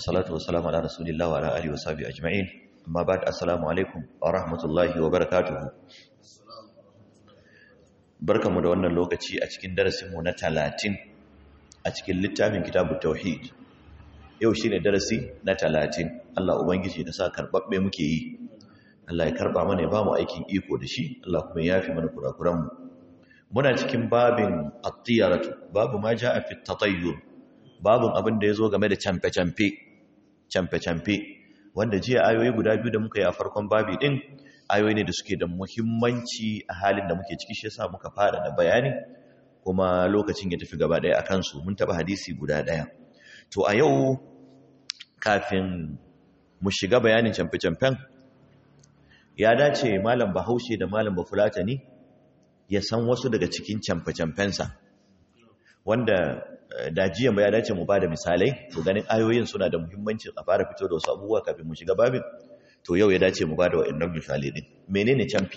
wassalatu wassalamu ala rasulillah wa ala alihi wa sahbihi ajma'in amma ba'd assalamu alaikum wa rahmatullahi wa barakatuh barkamu da wannan lokaci a cikin darasin mu na 30 a cikin littafin kitabut tauhid yau shine darasi na 30 Allah ubangiji da sa karbabbe muke yi Allah ya karba mana ya ba mu aikin iko da shi Allah kuma ya yafi mana kurakuran mu muna cikin babin at-tiyaratu babu ma jaa fi at-tatayyur babin abin da yazo game da camfe-camfe camfe-camfe wanda jiya ayoyi guda biyu da muka yi a farkon babi din ayoyi ne da suke da muhimmanci a halin da muke ciki shi yasa muka fara da bayani kuma lokacin ya tafi gaba daya akan su mun taba hadisi guda daya to a yau kafin mu shiga bayanin camfe-camfen ya dace malam bahaushe da malam bafulatani ya san wasu daga cikin camfe-camfensa wanda da jiyan ba ya dace mu ba da misalai to ganin ayoyin suna da muhimmanci a fara fito da wasu abubuwa kafin mu shiga babin to yau ya dace mu ba da wa'annan misalai din menene camfi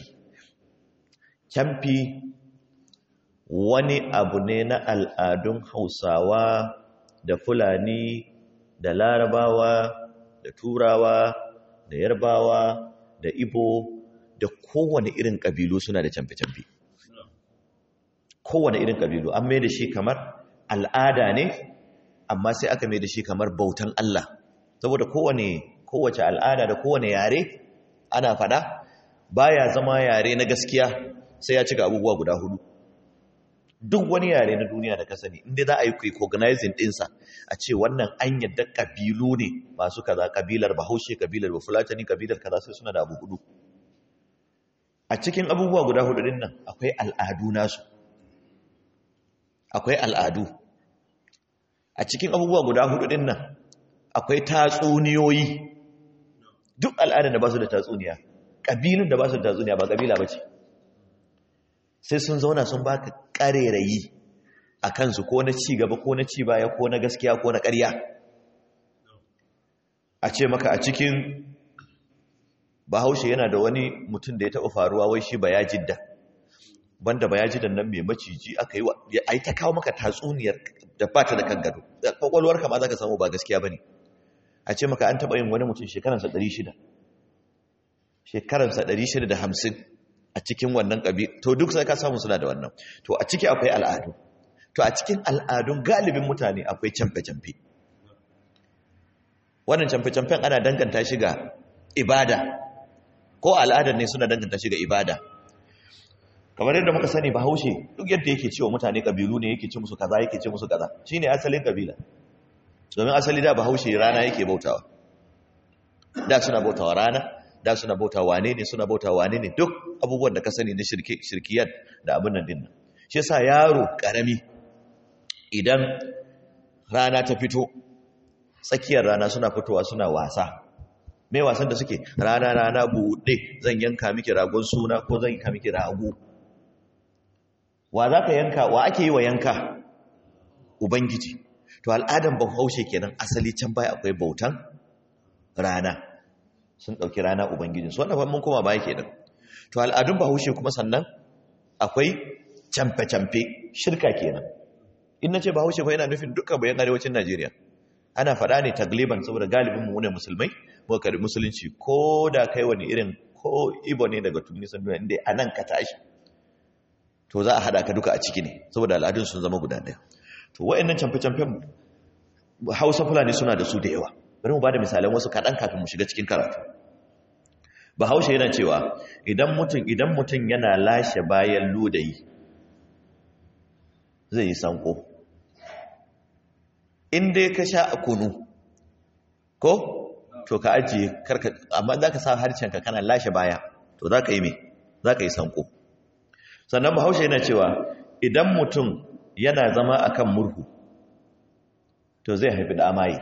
camfi wani abu ne na al'adun hausawa da fulani da larabawa da turawa da yarbawa da ibo da kowane irin ƙabilu suna da camfe-camfe kowane irin ƙabilu an mai da shi kamar al'ada ne amma sai aka mai da shi kamar bautan Allah saboda kowane kowace al'ada da kowane yare ana fada baya zama yare na gaskiya sai ya cika abubuwa guda hudu duk wani yare na duniya da ka sani inda za a yi recognizing dinsa a ce wannan an yadda kabilu ne masu kaza kabilar bahaushe kabilar bafulatani kabilar kaza sai suna da abu hudu a cikin abubuwa guda hudu din nan akwai al'adu nasu akwai al'adu a cikin abubuwa guda hudu din nan akwai tatsuniyoyi duk al'adar da ba su da tatsuniya ƙabilun da ba su da tatsuniya ba ƙabila ba ce sai sun zauna sun baka ƙarerayi a kansu ko na ci gaba ko na ci baya ko na gaskiya ko na ƙarya a ce maka a cikin bahaushe yana da wani mutum da ya taɓa faruwa wai shi ba ya jidda banda ba ya ji nan mai maciji aka yi wa ai ta kawo maka tatsuniyar da ba ta da kan gado kwakwalwar kama za ka samu ba gaskiya ba ne a ce maka an taɓa yin wani mutum shekaransa 600 shekaransa 650 a cikin wannan ƙabi to duk sai ka samu suna da wannan to a ciki akwai al'adu to a cikin al'adun galibin mutane akwai camfe-camfe wannan camfe-camfen ana danganta shi ga ibada ko al'adar ne suna danganta shi ga ibada kamar yadda muka sani bahaushe duk yadda yake cewa mutane kabilu ne yake ce musu kaza yake ce musu kaza shine asalin kabila domin asali da bahaushe rana yake bautawa da suna bautawa rana da suna bautawa wane ne suna bautawa wane ne duk abubuwan da ka sani na shirke shirkiyar da abin nan dinnan shi yasa yaro karami idan rana ta fito tsakiyar rana suna fitowa suna wasa mai wasan da suke rana rana buɗe zan yanka miki ragon suna ko zan yanka miki rago wa za ka yanka wa ake yi wa yanka ubangiji to al'adan bahaushe kenan asali can baya akwai bautan rana sun ɗauki rana ubangijin su wannan mun koma baya kenan to al'adun bahaushe kuma sannan akwai camfe-camfe shirka kenan in na ce bahaushe fa yana nufin dukkan bayan arewacin najeriya ana faɗa ne tagliban saboda galibin mu ne musulmai muka karbi musulunci ko da kai wani irin ko ibo ne daga tunisan duniya inda a nan ka tashi to za a haɗa ka duka a ciki ne saboda al'adun sun zama guda ɗaya to wa'annan camfe-camfen hausa fulani suna da su da yawa bari mu ba da misalan wasu kaɗan kafin mu shiga cikin karatu bahaushe yana cewa idan mutum idan mutum yana lashe bayan ludayi zai yi sanko in dai ka sha a kunu ko to ka ajiye karka amma za ka sa harshenka kana lashe baya to za ka yi me za ka yi sanko sannan bahaushe yana cewa idan mutum yana zama a kan murhu to zai haifi da amayi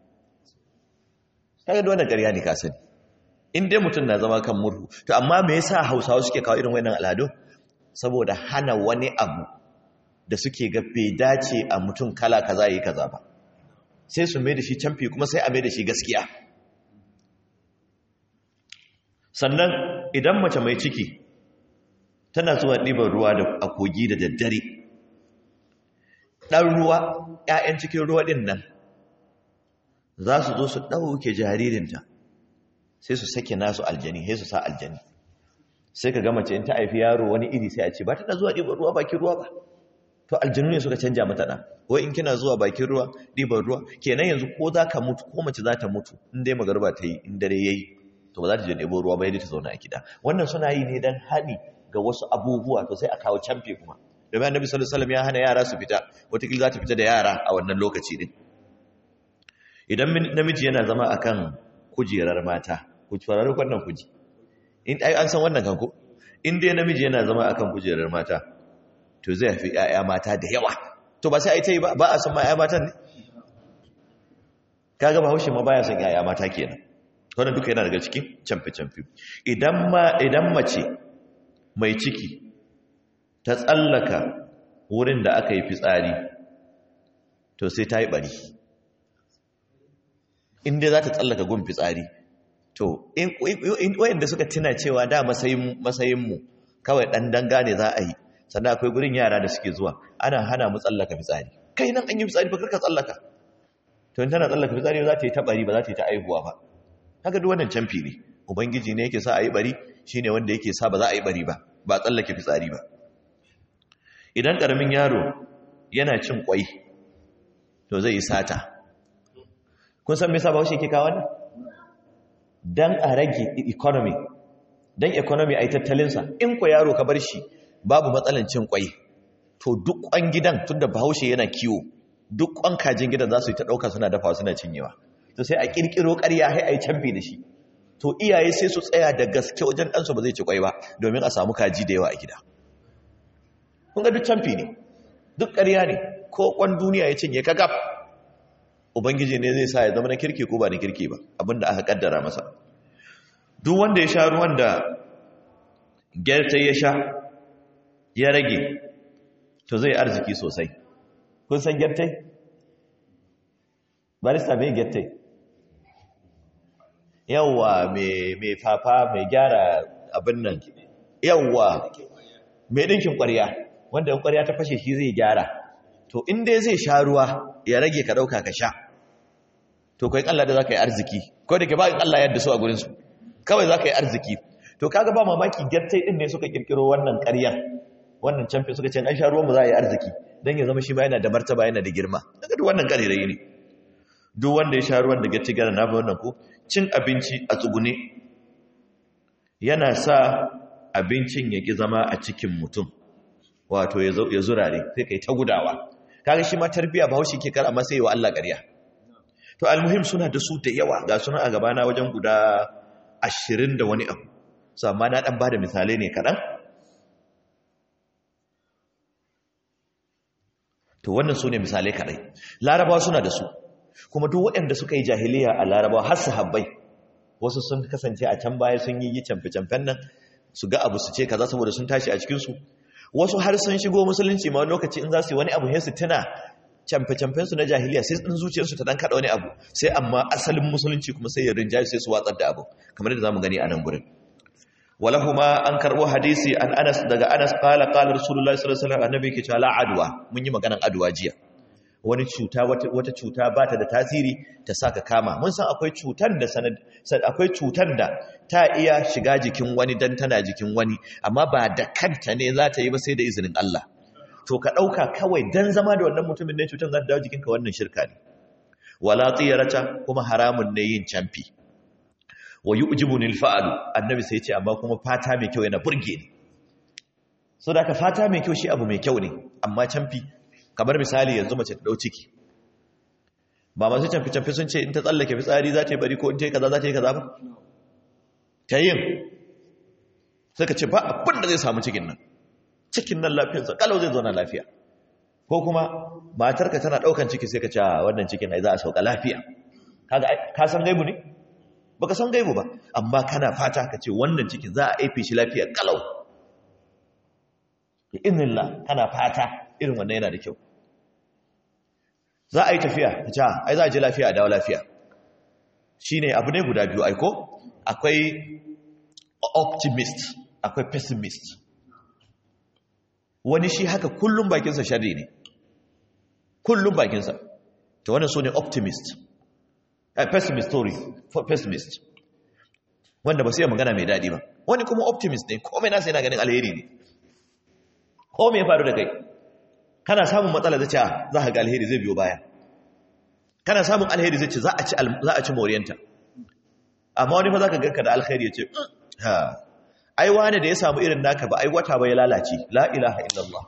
kaga da wannan ƙarya ne ka sani in dai mutum na zama kan murhu to amma me yasa hausawa suke kawo irin wannan al'adu saboda hana wani abu da suke ga bai dace a mutum kala kaza yi kaza ba sai su mai da shi camfi kuma sai a mai da shi gaskiya sannan idan mace mai ciki tana zuwa ɗiban ruwa da a kogi da daddare ɗan ruwa ‘ya'yan cikin ruwa ɗin nan za su zo su ɗauke jaririnta sai su sake nasu aljani sai su sa aljani sai ka gama ce in ta haifi yaro wani iri sai a ce ba ta zuwa ɗiban ruwa bakin ruwa ba to aljanu ne suka canja mata ɗan wai in kina zuwa bakin ruwa ɗiban ruwa kenan yanzu ko za ka mutu ko mace za ta mutu in dai magarba ta yi in dare ya yi to ba za ta je ɗebo ruwa ba yadda ta zauna a gida wannan suna yi ne don haɗi ga wasu abubuwa to sai a kawo camfe kuma domin annabi sallallahu alaihi wasallam ya hana yara su fita wataƙila za ta fita da yara a wannan lokaci din idan namiji yana zama akan kujerar mata ku farari wannan kuji in ai an san wannan kanko in dai namiji yana zama akan kujerar mata to zai fi ƴaƴa mata da yawa to ba sai ai ta yi ba ba a san ma ƴaƴa matan ne kaga bahaushe ma baya son ƴaƴa mata kenan wannan duka yana daga cikin camfe-camfe idan ma idan mace mai ciki ta tsallaka wurin da aka yi fitsari to sai ta yi bari inda za ta tsallaka gun fitsari to wayanda suka tuna cewa da matsayinmu kawai ɗan danga ne za a yi sannan akwai gurin yara da suke zuwa ana hana mu tsallaka fitsari kai nan an yi fitsari ba karka tsallaka to in tana tsallaka fitsari za ta yi ta bari ba za ta yi ta aihuwa ba haka duk wannan camfi ne ubangiji ne yake sa a yi bari shine wanda yake sa ba za a yi bari ba ba tsallake fitsari ba idan ƙaramin yaro yana cin ƙwai to zai yi sata kun san me yasa bahaushe ke kawo ne dan a rage economy dan economy ai tattalinsa in ko yaro ka bar shi babu matsalan cin ƙwai to duk ƙwan gidan tunda bahaushe yana kiwo duk ƙwan kajin gidan za su yi ta ɗauka suna dafa suna cinyewa to sai a ƙirƙiro ƙarya sai a yi canfi da shi to iyaye sai su tsaya da gaske wajen ɗansu ba zai ci ƙwai ba domin a samu kaji da yawa a gida kun ga duk canfi ne duk ƙarya ne ko ƙwan duniya ya cinye ka gaf ubangiji ne zai sa ya zama na kirki ko ba na kirki ba abinda aka kaddara masa duk wanda ya sha ruwan da gyartai ya sha ya rage to zai arziki sosai kun san gyartai barista mai gyartai yawwa mai fafa mai gyara abin nan yawwa mai ɗinkin ƙwarya wanda ƙwarya ta fashe shi zai gyara to in dai zai sha ruwa ya rage ka ɗauka ka sha to kai Allah da za ka yi arziki ko da ke ba Allah yadda su a gurinsu kawai za ka yi arziki to kaga ba mamaki gyartai ɗin ne suka ƙirƙiro wannan ƙaryan wannan camfe suka ce an sha ruwan mu za a yi arziki don ya zama shi ma yana da martaba yana da girma daga duk wannan ƙarirai ne duk wanda ya sha ruwan da gyartai gara na wannan ko cin abinci a tsugune yana sa abincin ya ƙi zama a cikin mutum wato ya zurare sai kai ta gudawa kaga shi ma tarbiya bahaushe ke kar amma sai wa Allah ƙarya to almuhim suna da su da yawa ga suna a gabana wajen guda ashirin da wani abu so amma na dan bada misalai ne kaɗan to wannan su ne misalai kaɗai larabawa suna da su kuma duk waɗanda suka yi jahiliya a larabawa har sahabbai wasu sun kasance a can baya sun yi yi camfe-camfen nan su ga abu su ce kaza saboda sun tashi a cikinsu wasu har sun shigo musulunci ma lokaci in za su yi wani abu sai su tuna camfe-camfen su na jahiliya sai in zuciyarsu ta dan kada wani abu sai amma asalin musulunci kuma sai ya rinjaye sai su watsar da abu kamar da zamu gani a nan gurin walahuma an karbo hadisi an Anas daga Anas qala qala rasulullahi sallallahu alaihi wasallam annabi ke cewa la adwa mun yi maganan adwa jiya wani cuta wata cuta ba ta da tasiri ta saka kama mun san akwai cutar da sanad akwai cutar da ta iya shiga jikin wani dan tana jikin wani amma ba da kanta ne za ta yi ba sai da izinin Allah to ka dauka kawai dan zama da wannan mutumin ne cutar za ta dawo jikinka wannan shirka ne wala tiyarata kuma haramun ne yin camfi wa yu'jibuni al-fa'lu annabi sai ya ce amma kuma fata mai kyau yana burge ni so da ka fata mai kyau shi abu mai kyau ne amma camfi kamar misali yanzu mace ta dau ciki ba masu camfi-camfi sun ce in ta tsallake fitsari za ta yi bari ko in ta yi kaza za ta yi kaza ba ta yin suka ce ba abin da zai samu cikin nan cikin nan lafiyarsa kalau zai zauna lafiya ko kuma matarka tana daukan ciki sai ka ce wannan cikin ai za a sauka lafiya kaga ka san gaibu ne baka san gaibu ba amma kana fata ka ce wannan cikin za a aife shi lafiya kalau bi idnillah kana fata irin wannan yana da kyau za a yi tafiya ta ce ai za a ji lafiya a dawo lafiya shi ne abu ne guda biyu aiko akwai optimist akwai pessimist wani shi haka kullum bakinsa shari ne kullum bakinsa ta wani so ne optimist a pessimist story for pessimist wanda ba su yi magana mai daɗi ba wani kuma optimist ne komai nasa yana ganin alheri ne ko me ya faru da kai kana samun matsala zai ce za ka ga alheri zai biyo baya kana samun alheri zai ce za a ci za a ci moriyanta amma wani fa zaka ganka da alheri ya ce ha ai wani da ya samu irin naka ba ai wata ba ya lalace la ilaha illallah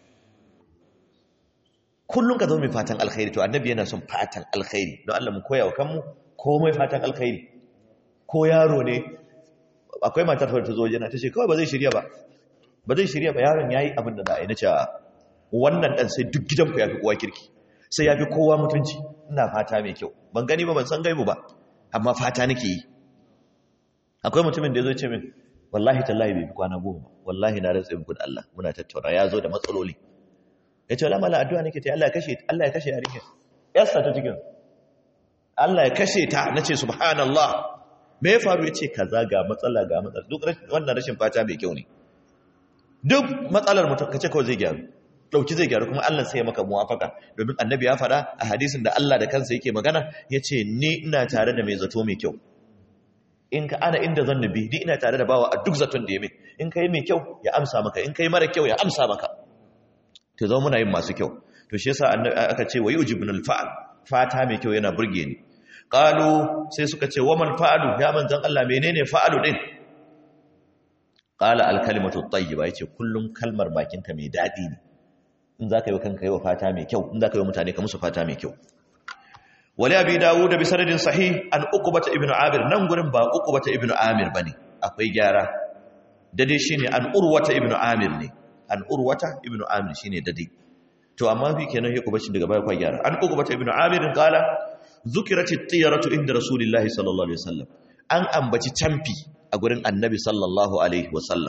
kullum ka zama mai fatan alkhairi to annabi yana son fatan alkhairi don Allah mu koya wa kanmu komai fatan alkhairi ko yaro ne akwai matar ta zo jana ta ce kawai ba zai shirya ba ba zai shirya ba yaron yayi abin da za a yi na ce wannan dan sai duk gidanku ya fi kowa kirki sai ya fi kowa mutunci ina fata mai kyau ban gani ba ban san gaibu ba amma fata nake yi akwai mutumin da ya zo ce min wallahi tallahi bai fi kwana goma wallahi na rantsa muku da Allah muna tattauna ya zo da matsaloli ya ce wala mala addu'a nake ta Allah ya kashe Allah ya kashe yarinya yasta ta cikin Allah ya kashe ta nace subhanallah me ya faru yace kaza ga matsala ga matsala duk wannan rashin fata mai kyau ne duk matsalar mutum kace kawai zai gyaru dauki zai gyaru kuma Allah sai ya maka muwafaka domin annabi ya faɗa a hadisin da Allah da kansa yake magana yace ni ina tare da mai zato mai kyau in ka ana inda zan nabi ni ina tare da bawa a duk zaton da ya mai in kai mai kyau ya amsa maka in kai mara kyau ya amsa maka to zo muna yin masu kyau to shi yasa aka ce wa yujibun alfa'al fata mai kyau yana burge ni qalu sai suka ce waman fa'alu ya manzon Allah menene fa'alu din qala alkalimatu at-tayyiba yace kullum kalmar bakinka mai dadi ne in zaka yi kanka yi wa fata mai kyau in zaka yi wa mutane ka musu fata mai kyau wali abi dawud bi sanadin sahih an uqbata ibnu amir nan gurin ba uqbata ibnu amir bane akwai gyara dade shine an urwata ibnu amir ne an urwata ibnu amir shine dade to amma fi kenan ya kubacin daga baya kwa gyara an uqbata ibnu amir qala zukirat at-tiyaratu inda rasulillahi sallallahu alaihi wasallam an ambaci camfi a gurin annabi sallallahu alaihi wasallam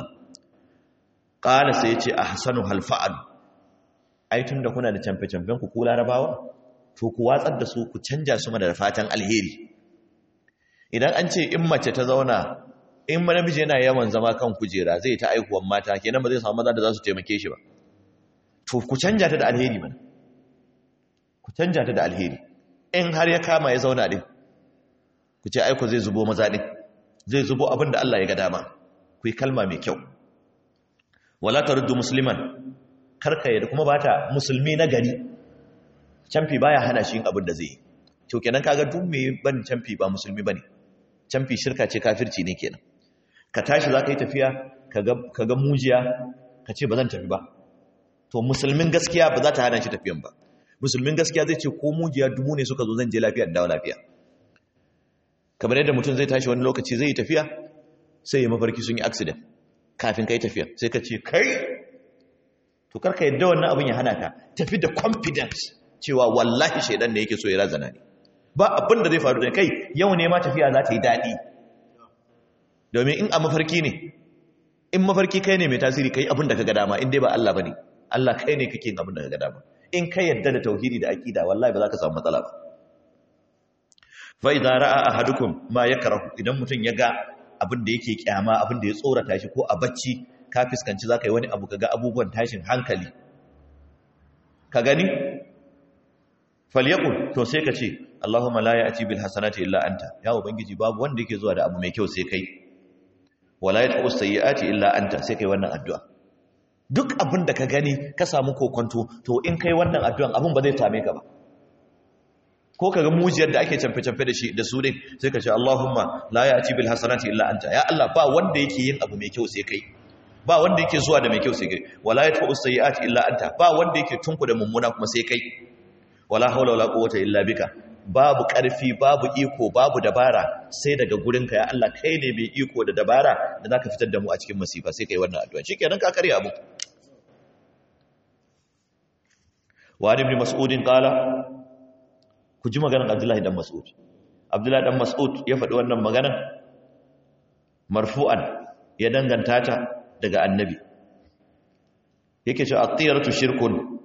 qala sai yace ahsanu hal fa'al ai tunda kuna da camfe camfen ku ku larabawa to ku watsar da su ku canja su mana da fatan alheri idan an ce in mace ta zauna in namiji yana yawan zama kan kujera zai ta aihuwan mata kenan ba zai samu maza da za su taimake shi ba to ku canja ta da alheri mana ku canja ta da alheri in har ya kama ya zauna din ku ce aiko zai zubo maza din zai zubo abin da Allah ya ga dama ku yi kalma mai kyau wala taruddu musliman karka yadda kuma bata musulmi na gari camfi baya hana shi yin abin da zai yi to kenan kaga duk me ban camfi ba musulmi bane camfi shirka ce kafirci ne kenan ka tashi zaka yi tafiya ka ga mujiya ka ce ba zan tafi ba to musulmin gaskiya ba za ta hana shi tafiyan ba musulmin gaskiya zai ce ko mujiya dubu ne suka zo zan je lafiya da dawo lafiya kamar yadda mutum zai tashi wani lokaci zai yi tafiya sai ya mafarki sun yi accident kafin kai tafiya sai ka ce kai to karka yadda wannan abin ya hana ka tafi da confidence cewa wallahi shaidan ne yake so ya razana ne ba abin da zai faru da kai yau ne ma tafiya za ta yi daɗi domin in a mafarki ne in mafarki kai ne mai tasiri kai abin da ka ga dama in dai ba Allah bane Allah kai ne kake yin abin da ka ga dama in ka yadda da tauhidi da aqida wallahi ba za ka samu matsala ba fa idza ra'a ahadukum ma yakrahu idan mutun ya ga abin da yake kyama abin da ya tsorata shi ko a bacci ka fiskanci zaka yi wani abu kaga abubuwan tashin hankali ka gani falyakul to sai ka ce Allahumma la ya'ti bil hasanati illa anta ya ubangiji babu wanda yake zuwa da abu mai kyau sai kai wala yatqu sayyiati illa anta sai kai wannan addu'a duk abin da ka gani ka samu kokonto to in kai wannan addu'an abin ba zai same ka ba ko kaga mujiyar da ake camfe-camfe da shi da su din sai ka ce Allahumma la ya'ti bil hasanati illa anta ya Allah ba wanda yake yin abu mai kyau sai kai ba wanda yake zuwa da mai kyau sai kai wala yatqu sayyiati illa anta ba wanda yake tunku da mummuna kuma sai kai wala haula wala quwwata illa bika babu ƙarfi babu iko babu dabara sai daga gurinka ya Allah kai ne mai iko da dabara da zaka fitar da mu a cikin masifa sai kai wannan addu'a shikenan ka karya abu wa ibn mas'ud qala ku ji maganar Abdullahi dan Mas'ud Abdullahi dan Mas'ud ya faɗi wannan maganar marfu'an ya danganta ta daga annabi yake cewa at-tiyaratu shirkun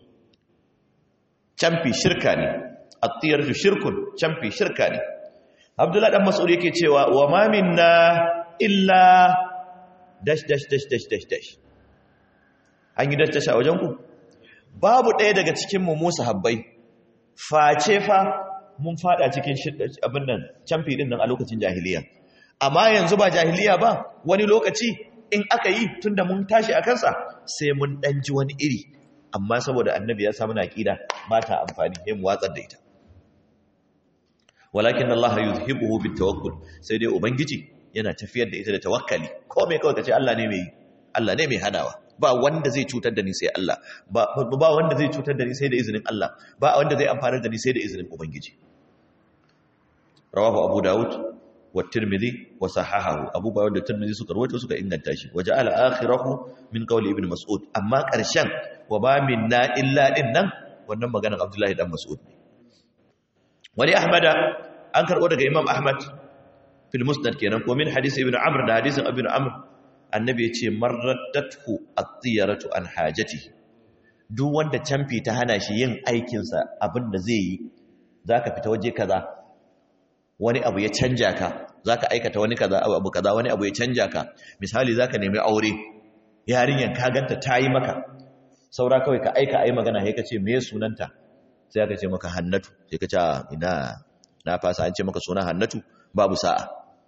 camfi shirka ne at-tiyaratu shirkun camfi shirka ne Abdullahi dan Mas'ud yake cewa wa ma minna illa dash dash dash dash dash dash an yi dash dash a wajen ku babu ɗaya daga cikin mu Musa habbai face fa mun fada cikin abin nan camfi din nan a lokacin jahiliya amma yanzu ba jahiliya ba wani lokaci in aka yi tunda mun tashi a kansa sai mun dan ji wani iri amma saboda annabi ya samu aqida ba ta amfani sai mu watsar da ita walakin Allah yuzhibuhu bitawakkul sai dai ubangiji yana tafiyar da ita da tawakkali ko me kawai kace Allah ne mai Allah ne mai hanawa ba wanda zai cutar da ni sai Allah ba ba wanda zai cutar da ni sai da izinin Allah ba wanda zai amfanar da ni sai da izinin ubangiji rawahu abu daud wa tirmidhi wa sahahahu abu dawud da tirmidhi suka rawaito suka inganta shi wa ja'ala akhirahu min qawli ibn mas'ud amma karshen wa ba minna illa din nan wannan maganar abdullahi dan mas'ud ne wani ahmada an karbo daga imam ahmad fil musnad kenan ko min hadisi ibn amr da hadisin ibn amr annabi ya ce marraddathu at-tiyaratu an hajati duk wanda camfi ta hana shi yin aikinsa abinda zai yi zaka fita waje kaza wani abu ya canja ka zaka aikata wani kaza abu kaza wani abu ya canja ka misali zaka nemi aure yarinyan ka ganta tayi maka saura kawai ka aika ayi magana sai ka ce me sunanta sai aka ce maka hannatu sai ka ce ina na fasa an ce maka suna hannatu babu sa'a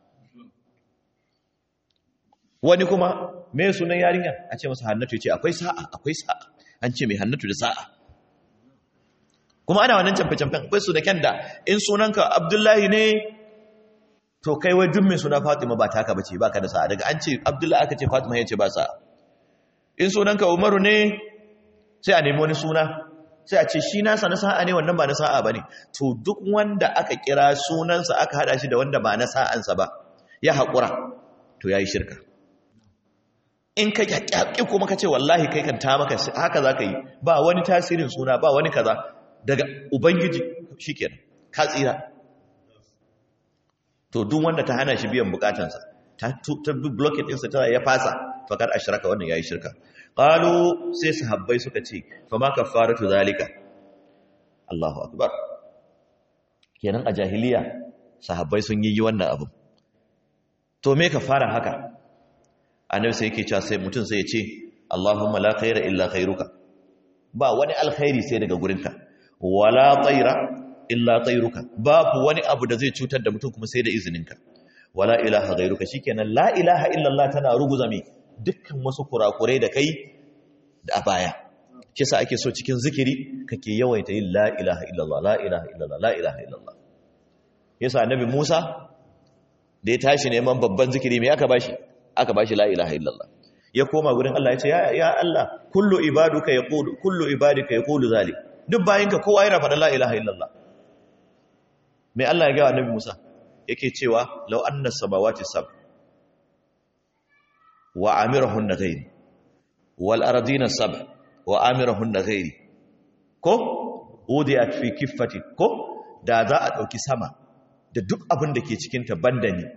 wani kuma me sunan yarinya a ce masa hannatu ya ce akwai sa'a akwai sa'a an ce mai hannatu da sa'a kuma ana wannan camfe-camfen akwai su da kyan da in sunanka abdullahi ne to kai wai duk mai suna fatima ba taka bace ba ka da sa'a daga an ce abdullahi aka ce fatima ya ce ba sa'a in sunanka umaru ne sai a nemi wani suna sai a ce shi nasa na sa'a ne wannan ba na sa'a ba ne to duk wanda aka kira sunansa aka hada shi da wanda ba na sa'ansa ba ya haƙura to ya yi shirka in ka ƙyaƙi kuma ka ce wallahi kai kan ta maka haka za ka yi ba wani tasirin suna ba wani kaza daga ubangiji shi kenan ka tsira to duk wanda ta hana shi biyan bukatansa ta bi blocket ɗinsa ta ya fasa fakar ashiraka wannan ya yi shirka ƙalu sai sahabbai suka ce fama kafaratu zalika Allahu akbar kenan a jahiliya sahabbai sun yi wannan abu to me ka fara haka annabi sai yake cewa sai mutum sai ya ce Allahumma la khaira illa khairuka ba wani alkhairi sai daga gurinka wala tsaira illa tsairuka babu wani abu da zai cutar da mutum kuma sai da izininka wala ilaha ghairuka shikenan la ilaha illallah tana ruguza me dukkan wasu kurakurai da kai da a baya kisa ake so cikin zikiri kake yawaita yin la ilaha illallah la ilaha illallah la ilaha illallah yasa annabi Musa da ya tashi neman babban zikiri me aka bashi aka bashi la ilaha illallah ya koma gurin Allah ya ce ya Allah kullu ibaduka yaqulu kullu ibadika yaqulu zalik duk bayinka kowa yana faɗa la ilaha illallah mai Allah ya gawa annabi Musa yake cewa law anna samawati sab wa amirahunna ghairi wal ardina sab wa amirahunna ghairi ko udiyat fi kiffati ko da za a dauki sama da duk abin da ke cikin ta banda ni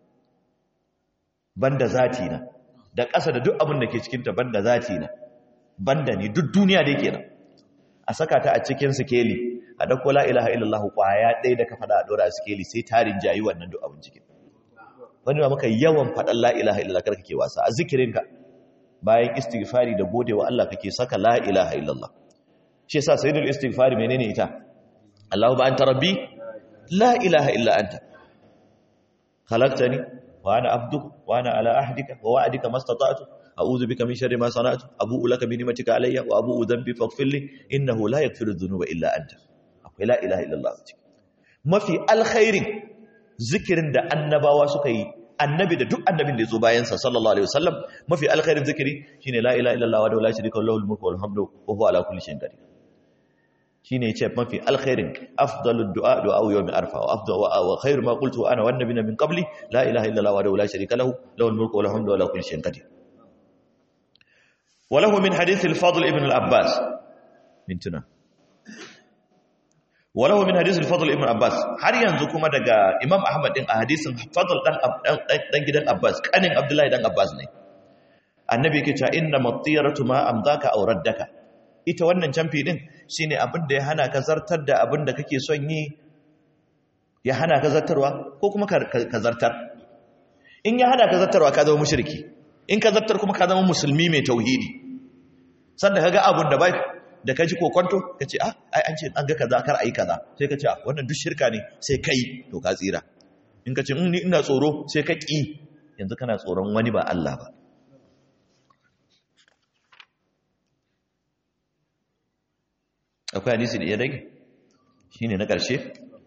banda zati na da ƙasa da duk abin da ke cikin ta banda zati na banda ni duk duniya da yake nan a saka ta a cikin sikeli a dauko la ilaha illallah kwaya ɗaya da ka faɗa a ɗora a sikeli sai tarin jayi wannan duk abin cikin wani ba maka yawan faɗan la ilaha illallah kar kake wasa a zikirinka bayan istighfari da godewa Allah kake saka la ilaha illallah shi yasa sayyidul istighfari menene ita Allahu ba anta rabbi la ilaha illa anta khalaqtani wa ana abduka wa ana ala ahdika wa wa'dika mastata'tu a'udhu bika min sharri ma sana'tu abu'u laka bi ni'matika alayya wa abu'u dhanbi faghfir li innahu la yaghfiru dhunuba illa anta akwai la ilaha illallah mafi alkhairin zikirin da annabawa suka yi annabi da duk annabin da ya zo bayan sa sallallahu alaihi wasallam mafi alkhairin zikiri shine la ilaha illallah wa la sharika lahu al-mulku wal hamdu wa huwa ala kulli shay'in qadir shine yace mafi alkhairin afdalud du'a du'a yawmi arfa wa afdal wa khairu ma qultu ana wan nabiyina min qabli la ilaha illallah wa la sharika lahu lahu al-mulku wal hamdu wa ala kulli shay'in qadir وله من حديث الفضل ابن العباس مintuna وله من حديث الفضل ابن عباس har yanzu kuma daga Imam Ahmad din a hadisin Fadl dan dan gidan Abbas kanin Abdullahi dan Abbas ne annabi yake cewa inna matiyaratu ma amdaka aw raddaka ita wannan camfi din shine abin da ya hana ka zartar da abin da kake son yi ya hana ka zartarwa ko kuma ka zartar in ya hana ka zartarwa ka zama mushriki in ka zartar kuma ka zama musulmi mai tauhidi sanda kaga abun da bai da ka ji kokonto ka ce ah ai an ce an ga kaza kar a yi kaza sai ka ce ah wannan duk shirka ne sai kai to ka tsira in ka ce ni ina tsoro sai ka ƙi yanzu kana tsoron wani ba Allah ba akwai hadisi da ya rage shi ne na ƙarshe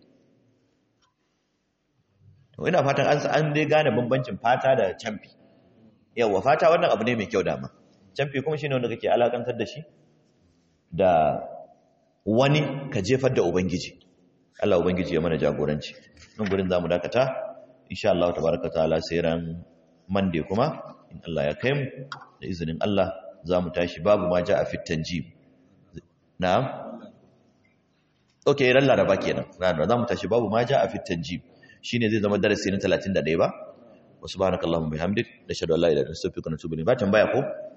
to ina fatan an an dai gane bambancin fata da camfi yawa fata wannan abu ne mai kyau dama camfi kuma shine wanda kake alakantar da shi da wani ka jefar da ubangiji Allah ubangiji ya mana jagoranci nan gurin zamu dakata insha Allah tabaraka taala sai ran Monday kuma in Allah ya kai mu da izinin Allah zamu tashi babu ma ja a fit tanjib na'am okay ran laraba kenan ran zamu tashi babu ma ja a fit tanjib shine zai zama darasi na 31 ba wa subhanakallahumma bihamdik nashhadu an la ilaha illa anta astaghfiruka wa atubu ilayk ba tambaya ko